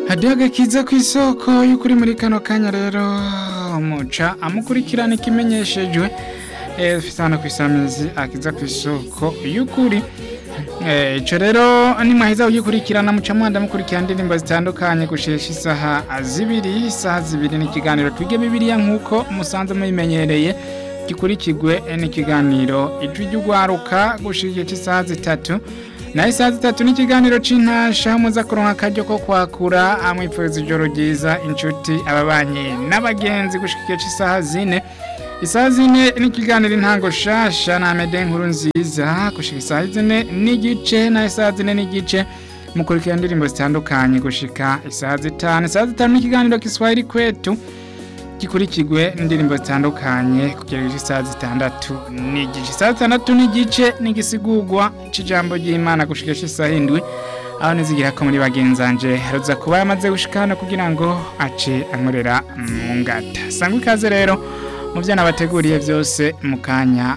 hadiho agakiza ku isoko y'ukuri muri kano kanya rero muca amukurikirana ikimenyeshejwe dufite hano ku isamizi akiza ku isoko y'ukuri ico rero nimwaheza kugikurikirana muca mwanda mukurikirana indirimbo zitandukanye gushesha isaha zibiri isaha zibiri n'ikiganiro twige bibiliya nk'uko musanze mubimenyereye gikurikirwe n'ikiganiro ijwi ry'ugwaruka gushira igihe cy'isaha zitatu naho isaha zitatu n'ikiganiro c'intasha muza kuronka akaryo ko kwakura amwipfuza ijoro ryiza inshuti ababanyi n'abagenzi gushika igihe cy'isaha zine isaha zine n'ikiganiro intango shasha na mede nkuru nziza gushika isaha zine n'igice na isaha zine n'igice mukurikira indirimbo zitandukanye gushika isaha zitanu isaha zitanu n'ikiganiro kiswahili kwetu gikurikirwe n'indirimbo zitandukanye kugera isaha zitandatu n'igice isaha zitandatu n'igice n'igisigurwa c'ijambo ry'imana gushika isaha indwi aho nizigira ko muri bagenzanje haruza kuba yamaze gushika hano kugira ngo ace ankorera mu ngata sangwa ikaze rero mu byo nabateguriye byose mu kanya